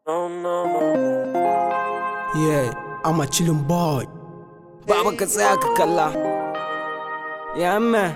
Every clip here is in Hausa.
No, no, no. Yeah, I'm a chillin' boy. Baba ka tsaya ka kalla. Ya man.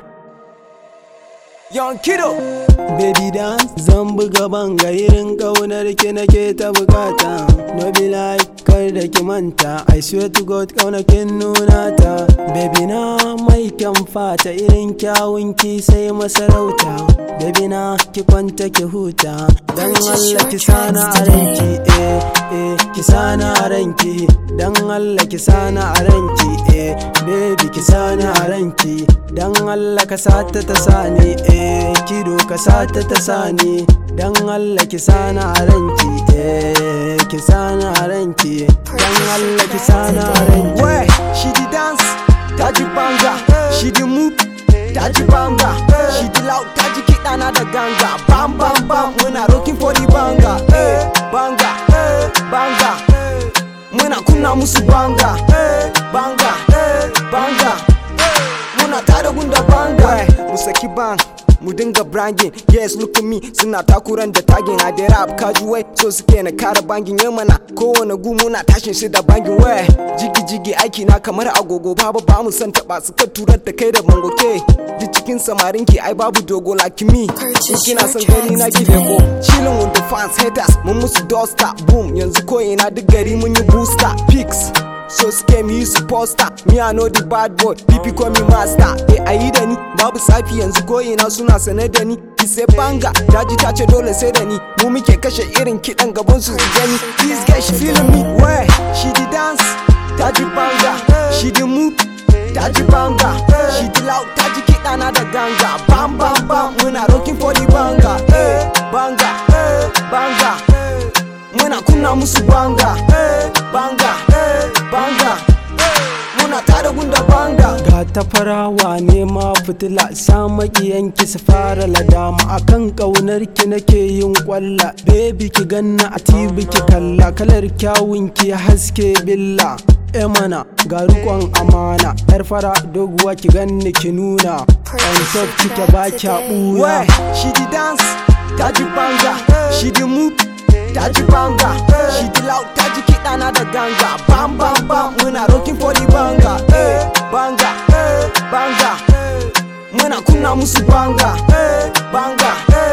Yon kiddo. Baby dance zan buga banga irin kaunar ki nake ta bukata. No be like kar da ki manta. I swear to God kaunakin nuna ta. Baby na mai kyan fata irin kyawun ki sai masarauta. Baby na ki kwanta ki huta. Dan Allah ki sana a ranki eh eh ki sana a ranki. Dan Allah ki sana a ranki eh baby ki sana a ranki. Dan Allah ka sata ta sani eh kido ka sata ta sani Dan Allah ki sana a ranki eh ki sana a ranki Dan Allah ki sana a ranki Where she di dance, taji banga. She di move, taji banga. She di loud, taji kiɗa na da ganga. Bam bam bam, muna rocking for the banga. Eh, banga, eh, banga. Muna kunna musu banga. Eh, banga, eh, banga. Muna tada gunda banga. Mu saki bang. Mu dinga brangin yes look at me suna takuran da tagin a da rap kajuwai so suke na kara bangin yau mana kowane gu muna tashin shi da bangin wai jigi jigi aiki na kamar agogo babu ba mu san taba suka turar da kai da bango ke duk cikin samarin ki ai babu dogo like me in kina son gani na ki ko chilling with the fans haters mun musu duster boom yanzu ko ina duk gari mun yi booster pics So suke mu yi su poster Me I know the bad boy Pipi call me master Eh ayi da ni Babu safi yanzu koyina suna sane da ni Ki sai banga Daji ta ce dole sai da ni Mu muke kashe irin kiɗan gaban su su gani This guy she feeling me Where she di dance Daji banga She di move Daji banga She di loud Daji kiɗa na da ganga Bam bam bam Muna rocking for the banga Eh banga Eh banga Muna kunna musu banga Eh banga Eh banga Muna tada gunda banga Ga ta farawa ne ma fitila sa makiyanki su fara ladama akan kaunar ki nake yin kwalla baby ki ganna a tibi ki kalla kalar kyawun ki haske billa e mana ga rikon amana yar fara doguwa ki ganni ki nuna on top kike ba kya Where buya she di dance, taji banga, she di move, taji banga, she di loud, taji kiɗa na da ganga, bam bam bam, muna rocking for the banga, eh, banga, eh, banga, muna kunna musu banga, eh, banga, eh,